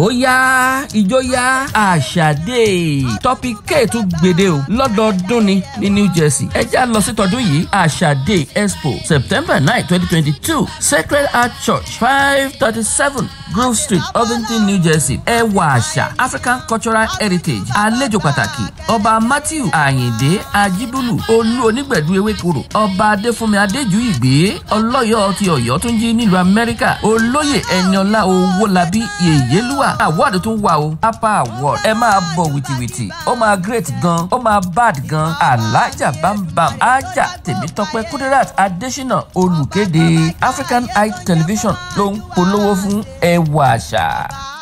ó yá ìjó yá àṣàdé topic k tún gbèdé o lọ́dọọdún ni ní new jersey ẹ já lọ sí tọdún yìí àṣàdé expo september nine twenty twenty two sacred heart church five thirty seven grove street ovington new jersey ẹwà àṣà african cultural heritage àlejò pàtàkì ọba matthew ayinde ajibulu olú onígbẹ̀dú ewékoro ọba adéfúnmi adéjú ìgbé ọlọ́yọ̀ ti ọ̀yọ́ tún jí nílùú amẹ́ríkà olóyè ẹniọlá owólabí yèyélúwà award tún wà o apá award ẹ máa bọ̀ wìtìwìtì ó máa great gan ó máa bad gan alájà bámbam ájà tèmítọ́pẹ́ kudirat adésínà olùkéde african eye television ló ń polówó fún ẹwà àṣà.